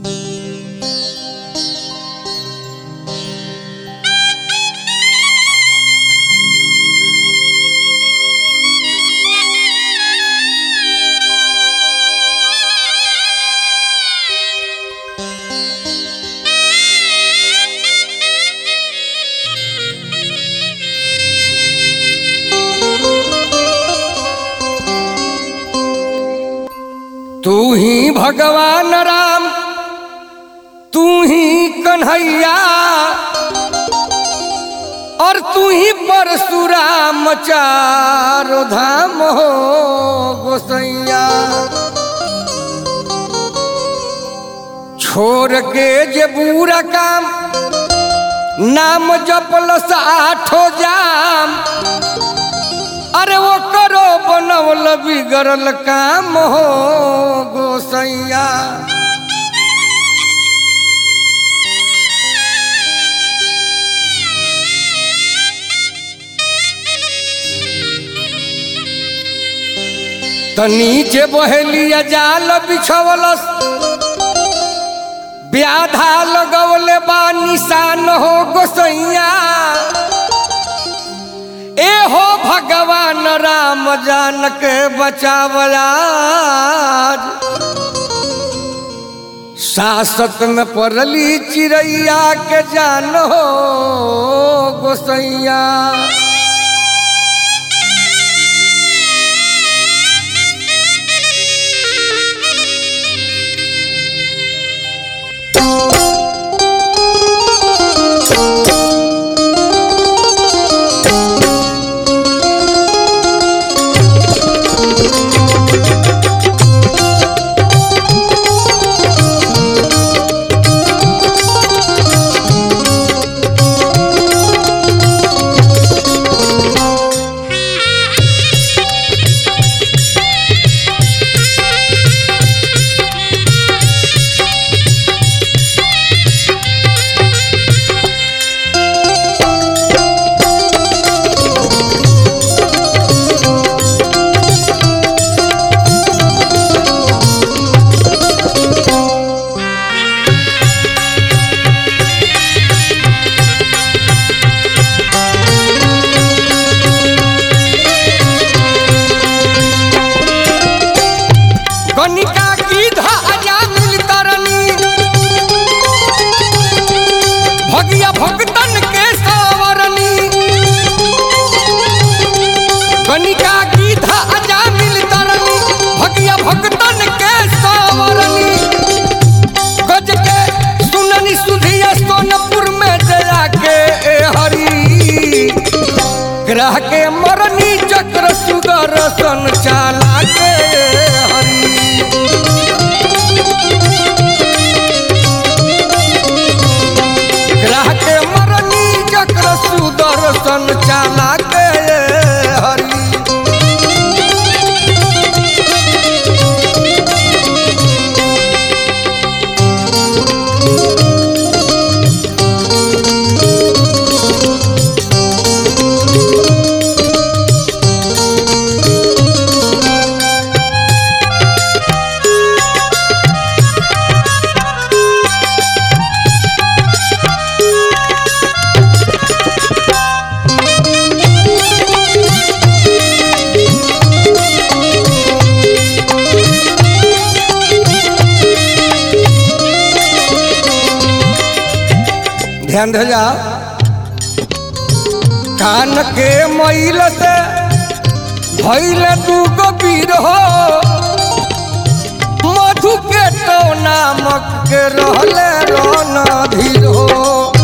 तू ही भगवान राम तू ही कन्हैया और तू ही परशुराम चारो धाम हो गोसैया छोड़ के जे बुरा काम नाम जपलस आठो जाम अरे वो करो बनवल बिगड़ल काम हो गोसैया त नीचे बहेलिया जाल बिछवलस व्याधा लगवले बा निशान हो गोसैया ए हो भगवान राम जान के बचावला सासत में पड़ली चिड़ैया के जान हो गोसैया कनिका की धाजा मिल तरनी भगिया भगतन के सावरनी कनिका की धाजा मिल तरनी भगिया भगतन के सावरनी गज के सुननी सुधिया सोनपुर में जया के ए हरी ग्रह के मरनी चक्र सुदर्शन चाला के हरी ग्रह के मरनी चक्र सुदर्शन चाला के हरी ध्यान दे जा कान के मैल से भैल तू गबीर हो मधु के तो नामक के रहले रन धीर हो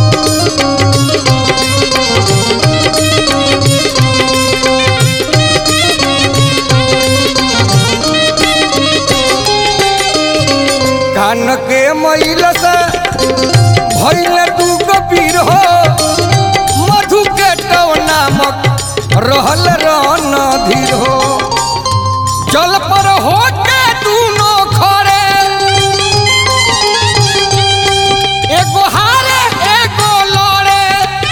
कान के मैल से भैल तू गबीर हो मधु के तो नामक रहल रन धीर हो जल पर हो के दूनो खरे एगो हारे एगो लड़े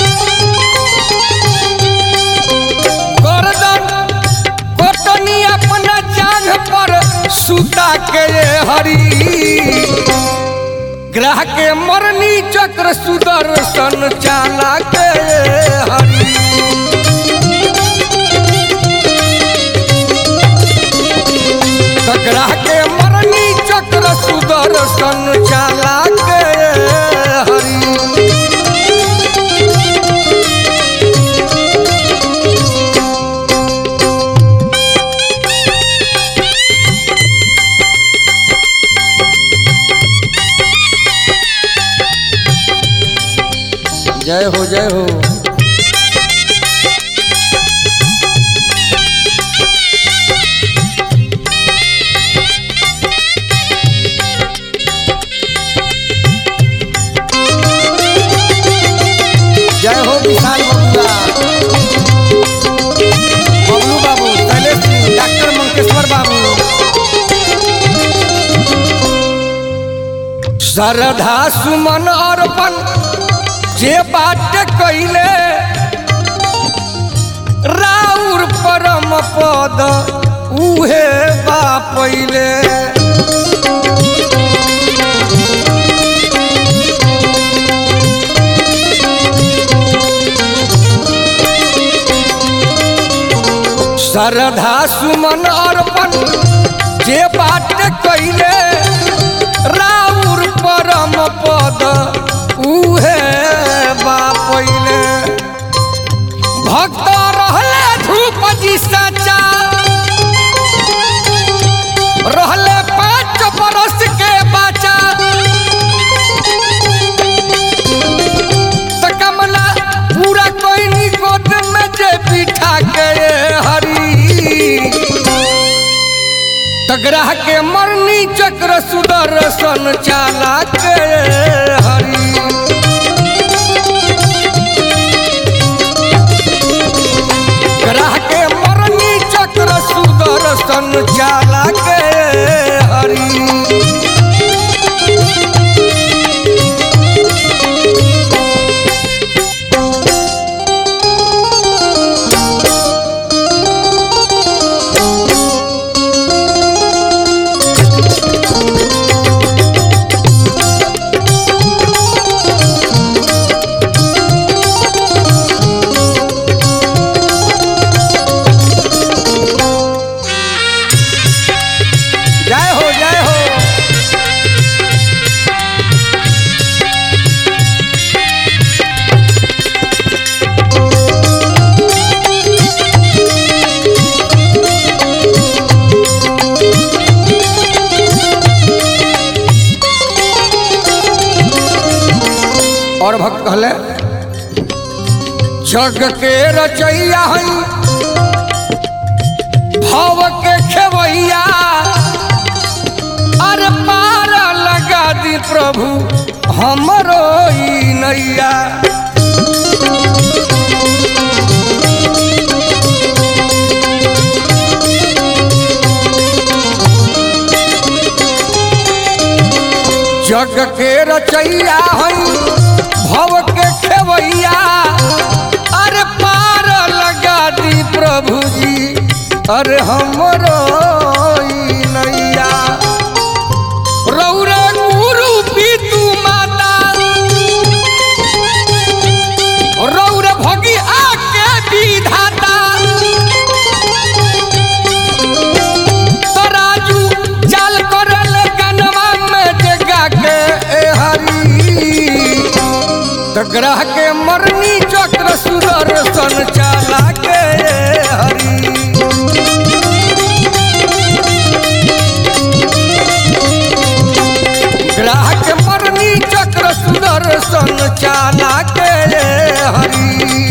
गर्दन कोटनी अपना जांघ पर सुता के हरी ग्रह के मरनी चक्र सुदर्शन चाला के हरि त ग्रह के मरनी चक्र सुदर्शन चाला के हरि जय हो जय हो जय हो विशाल बबुआ बबलू बाबू शैलेश सिंह डॉक्टर मंकेश्वर बाबू श्रद्धा सुमन अर्पण जे बाट कैले राउर परम पद उहे बा पहिले श्रद्धा सुमन अर्पण जे बाट कैले राउर परम पद उहे बा पहिले भक्त रहले धूप जी सचा रहले पाँच बरस के बचा त कमला पूरा कोई गोद में जे बिठा के हरी तगराह के मरनी चक्र सुदर्शन चाला के हरी ग्रह के मरनी चक्र सुदर्शन चाला के हरी जय हो जय हो और भक्त कहले जग के रचैया हई भव के खेवैया अरे पार लगा दी प्रभु हमरो ई नैया जग के रचैया हई भव के खेवैया अरे पार लगा दी प्रभु जी अरे हमरो ई नैया रौरे गुरु पीतू माता रौरे भगी आके विधाता तराजू चाल करल गनवा में जगा के ए हरी त ग्रह के मरनी चक्र सुदर्शन चाला के ए हरी ग्राहक मरनी चक्र सुदर्शन चाला के हरी